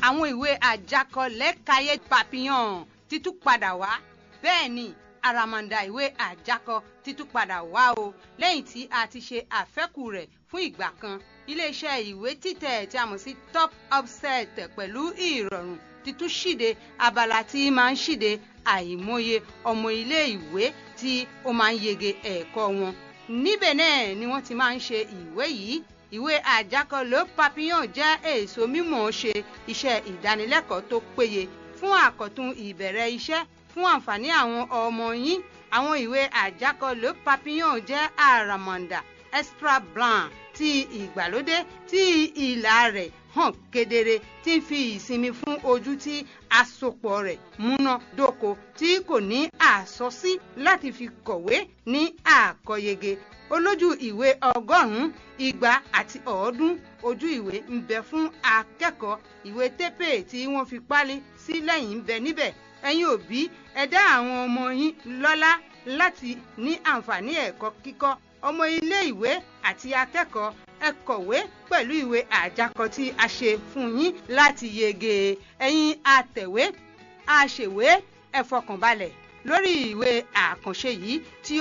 àwọn ìwé àjákọ lẹ́kàáyé papillon títún padà wá bẹ́ẹ̀ ni àràmàǹdà ìwé àjákọ títún padà wá o lẹ́yìn tí a ti ṣe àfẹ́kù rẹ̀ fún ìgbà kan iléeṣẹ́ ìwé títẹ̀ tí a mọ̀ sí top upset pẹ̀lú ìrọ̀rùn títún ṣíde abala tí máa ń ṣíde àìmọye ọmọ ilé ìwé tí ó máa ń yege ẹ̀kọ́ wọn níbẹ̀ náà ni wọ́n ti máa ń ṣe ìwé yìí ìwé àjákọ Le Papillon jẹ́ èso mímọ̀ ṣe iṣẹ́ ìdánilẹ́kọ̀ọ́ tó péye fún àkọ́tún ìbẹ̀rẹ̀ iṣẹ́ fún àǹfààní àwọn ọmọ yín àwọn ìwé àjákọ Le Papillon jẹ́ àràmàǹdà extra blanc ti ìgbàlódé tí ìlà rẹ̀ hàn kedere tí ń fi ìsinmi fún ojú tí àsopọ̀ rẹ̀ múná dóko tí kò ní àsọsí láti fi kọ̀wé ní àkọyege olójú ìwé ọgọ́rùn-ún igba àti ọ̀ọ́dún ojú ìwé ń bẹ fún akẹ́kọ̀ọ́ ìwé tépè tí wọ́n fi pálí sí lẹ́yìn ń bẹ níbẹ̀ ẹ̀yin òbí ẹ dá àwọn ọmọ yín lọ́lá láti ní àǹfààní ẹ̀kọ́ kíkọ́ ọmọ ilé ìwé àti akẹ́kọ̀ọ́ ẹ kọ̀wé pẹ̀lú ìwé àjákọ tí a ṣe fún yín láti yege ẹ̀yin atẹ̀wé aṣèwé ẹ fọkànbalẹ̀ lórí ìwé àkànṣe yìí tí